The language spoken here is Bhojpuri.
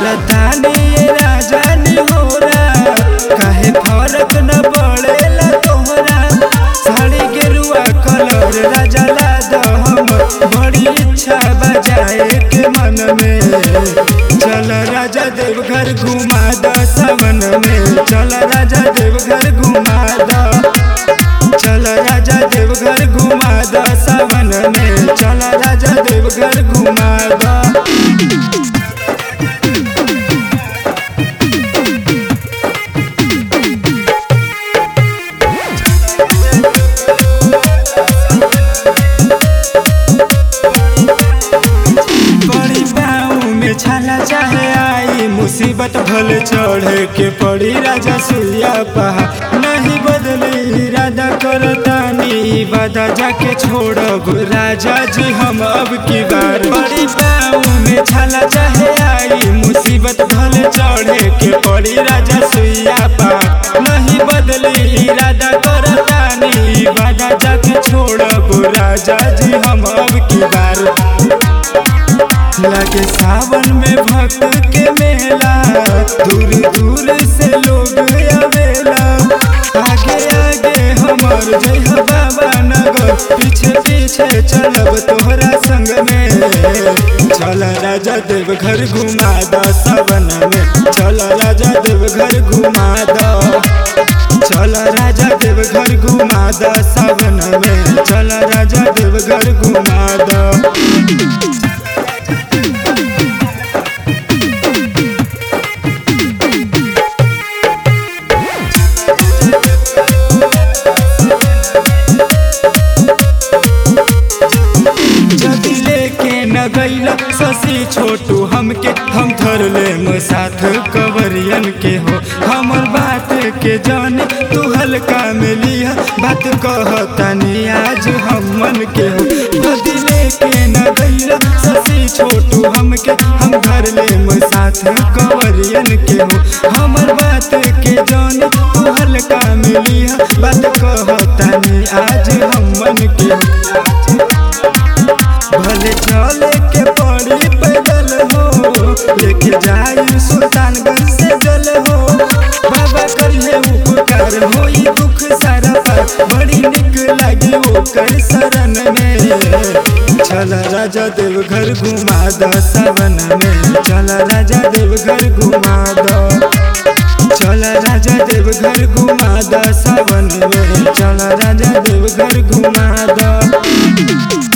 करतानी ये राजा निहोरा काहे फरक न पड़ेला तोहरा साड़ी गेरुआ कलर राजा ला दो हम बड़ी इच्छा बजाए के मन में चल राजा देवघर घुमा द सावन में चल राजा देवघर घुमा द चल राजा देवघर घुमा द सावन में चल राजा देवघर घुमा द बड़ी पाँव में छाला चाहे आई मुसीबत भले चढ़े के पड़ी राजा सुइया पहा नहीं बदली इरादा करतानी वादा जाके छोड़ब राजा जी हम अब की बार बड़ी पाँव में छाला चाहे आई मुसीबत भले चढ़े के पड़ी राजा सुइया पहा नहीं बदली इरादा करतानी वादा जाके छोड़ब राजा जी हम अब की बार लगे सावन में भक्त के मेला दूर दूर से लोग आवेला आगे आगे हमर जय बाबा नगर पीछे पीछे चलब तोहरा संग में चल राजा देव घर घुमा द सावन में चल राजा देव घर घुमा द चल राजा देव घर घुमा द सावन में चल राजा देव घर घुमा द जदी लेके न गईला ससी छोटू हमके हम धर ले साथ कवरियन के हो हमर बात के जाने तू हल्का में लिया बात कहतनी आज हम मन के हो जदी लेके न गईला ससी छोटू हमके हम धर ले साथ कवरियन के हो हमर बात के जाने तू हल्का में लिया बात कहतनी आज हम मन के हो भले चले के पड़ी पैदल हो लेके जाई सुल्तानगंज से जल हो बाबा करिए उपकार होई दुख सारा पार बड़ी निक लागे ओकर शरण में चल राजा देव घर घुमा द सावन में चल राजा देव घर घुमा द चल राजा देव घर घुमा द सावन में चल राजा देव घर घुमा द